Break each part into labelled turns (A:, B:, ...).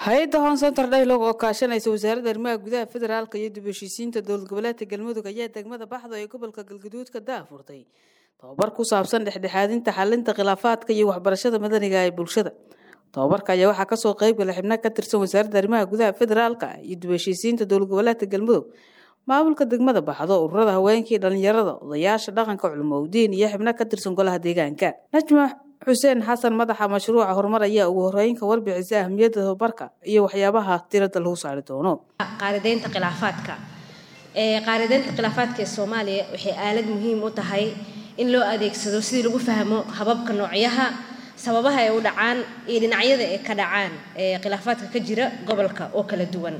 A: hay-adda hoon center daylog oo kaashanaysa wasaaradda arrimaha gudaha federaalka iyo dib heshiisiinta dowlad goboleedka galmudug ayaa degmada baxdo ee gobolka galgaduudka daafurtay tobabar ku saabsan dhexdhexaadinta xalinta khilaafaadka iyo waxbarashada madaniga ee bulshada tobabarka ayaa waxaa kasoo qeybgala xibno ka tirsan wasaaradda arrimaha gudaha federaalka iyo dib heshiisiinta dowlad goboleedka galmudug maamulka degmada baxdo ururada haweenkii dhalinyarada odayaasha dhaqanka culumowdiin iyo xibno ka tirsan golaha deegaanka najma xuseen xasan madaxa mashruuca horumar ayaa ugu horeyn ka warbixisa ahmiyadda tababarka iyo waxyaabaha tirada lagu saari doono
B: qaarideynta khilaafaadka qaarideynta khilaafaadka ee soomaaliya waxay aalad muhiim u tahay in loo adeegsado sidii lagu fahmo hababka noocyaha sababaha ay u dhacaan iyo dhinacyada ay ka dhacaan khilaafaadka ka jira gobolka oo kala duwan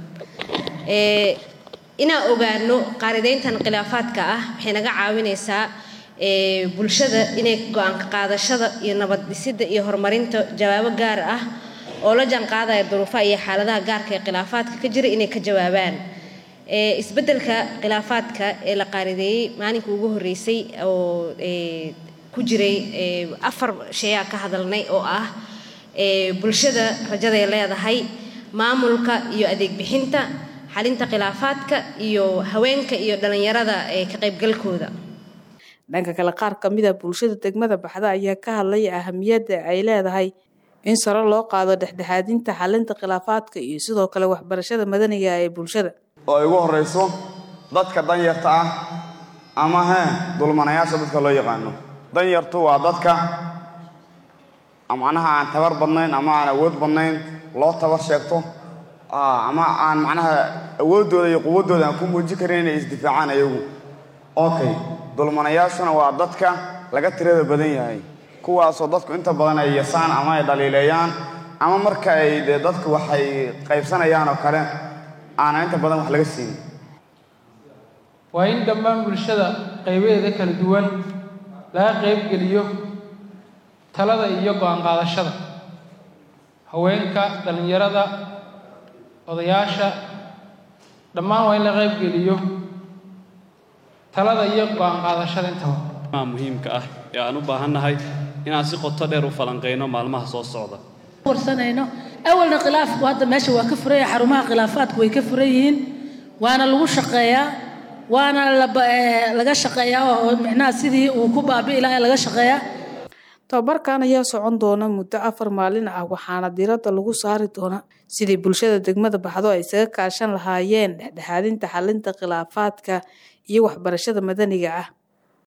B: inaan ogaano qaarideyntan khilaafaadka ah waxay naga caawinaysaa bulshada inay go-aanka qaadashada iyo nabad dhisidda iyo horumarinta jawaabo gaar ah oo la jaanqaadaya duruufaha iyo xaaladaha gaarka ee khilaafaadka ka jira inay ka jawaabaan isbeddelka khilaafaadka ee la qaarideeyey maalinka ugu horreysay oo ku jiray afar shayaa ka hadalnay oo ah bulshada rajaday leedahay maamulka iyo adeeg bixinta xalinta khilaafaadka iyo haweenka iyo dhallinyarada ka qaybgalkooda
A: dhanka kale qaar kamid a bulshada degmada baxda ayaa ka hadlaya ahamiyadda ay leedahay in saro loo qaado dhexdhexaadinta xalinta khilaafaadka iyo sidoo kale waxbarashada madaniga ee bulshada
C: oo ay ugu horrayso dadka danyarta ah ama hee dulmanayaasha dadka loo yaqaano danyartu waa dadka macnaha aan tabar badnayn ama aan awood badnayn loo tabar sheegto ama aan macnaha awooddooda iyo quwaddooda aan ku muujin karin inay isdifaacaan ayagu okay dulmanayaashuna waa dadka laga tirada badan yahay kuwaasoo dadku inta badan ay yasaan ama ay dhaliileeyaan ama marka ay dee dadku waxay qaybsanayaan oo kale aanan inta badan wax laga siinin
D: waa in dhammaan bulshada qaybaheeda kala duwan laga qaybgeliyo talada iyo go-aan qaadashada haweenka dhallinyarada odayaasha dhammaan waa in la qaybgeliyo talada iyo go-aan qaadashada intaba
E: muhiimka ah ee aan u baahannahay inaan si qoto dheer u falanqayno maalmaha soo socda
F: warsanayno awalna khilaafku hadda meesha waa ka furan yahay xarumaha khilaafaadku way ka furan yihiin waana lagu shaqeeyaa waana laga shaqeeyaa oo micnaha sidii uu ku baabi'i lahaa laga shaqeeyaa
A: tobabarkan ayaa socon doona muddo afar maalin ah waxaana diradda lagu saari doonaa sidii bulshada degmada baxdo ay isaga kaashan lahaayeen dhexdhexaadinta xalinta khilaafaadka iyo waxbarashada madaniga ah